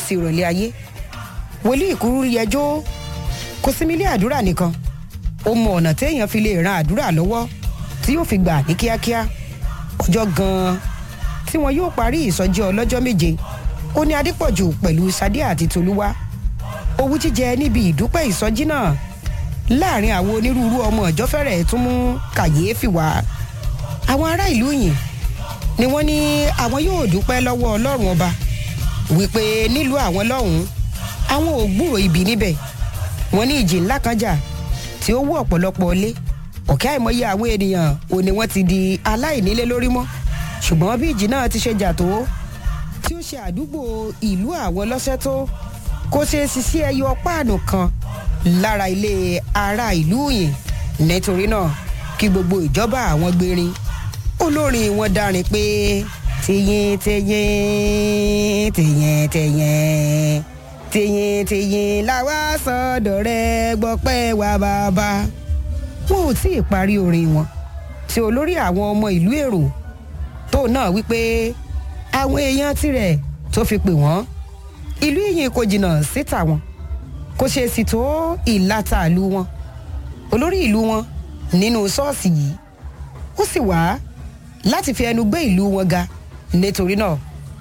sí ìrọ̀lẹ́ ayé wòlíì kúrú yẹjọ́ kò sinmi ilé àdúrà nìkan ó mọ ọ̀nà téèyàn fi lè ran àdúrà lọ́wọ́ tí yóò fi gbà ní kíákíá ọjọ́ gan-an tí wọn yóò parí ìsọjí ọlọ́jọ́ méje ó ní adépọ̀jù pẹ̀lú sadé àti tolúwa owú jíjẹ níbi ìdúpẹ́ ìsọjí náà láàrin àwọn onírúurú ọmọ ìjọ fẹ́rẹ̀ tún mú kàyééfì wá àwọn ará ìlú yìí ni wọ́n ní àwọn yóò dúpẹ́ lọ́wọ́ ọlọ́run ọba wípé nílùú àwọn lọ́hùn-ún àwọn ò gbúrò ibi níbẹ̀ wọ́n ní ìjì ńlá kan jà tí ó wú ọ̀pọ̀lọpọ̀ lé ọ̀kẹ́ àìmọye àwọn ènìyàn ò ní wọ́n ti di aláìnílé lórí mọ́ ṣùgbọ́n bí ìjì náà ti ṣe jà tó tí ó ṣe àdúgbò ìlú àwọn lọ́sẹ̀ tó kó ṣe ṣiṣẹ́ ẹyọ páànù kan lára ilé ará ìlú yìí nítorí náà kí gbogbo ìjọba àwọn gbérin olórin wọn dárin pé tìyìn tìyìn tìyìn tìyìn tìyìn tìyìn làwa sọdọ rẹ gbọpẹ́ wa bàbá wọn ò tí ì parí orin wọn tí olórí àwọn ọmọ ìlú èrò tó náà wípé àwọn èèyàn tirẹ̀ tó fi pè wọ́n ìlú ìyìn kò jìnnà síta wọn kò ṣe sì tó ìlàta ìlú wọn olórí ìlú wọn nínú ṣọ́ọ̀ṣì yìí ó sì wá láti fi ẹnu gbé ìlú wọn ga nítorí náà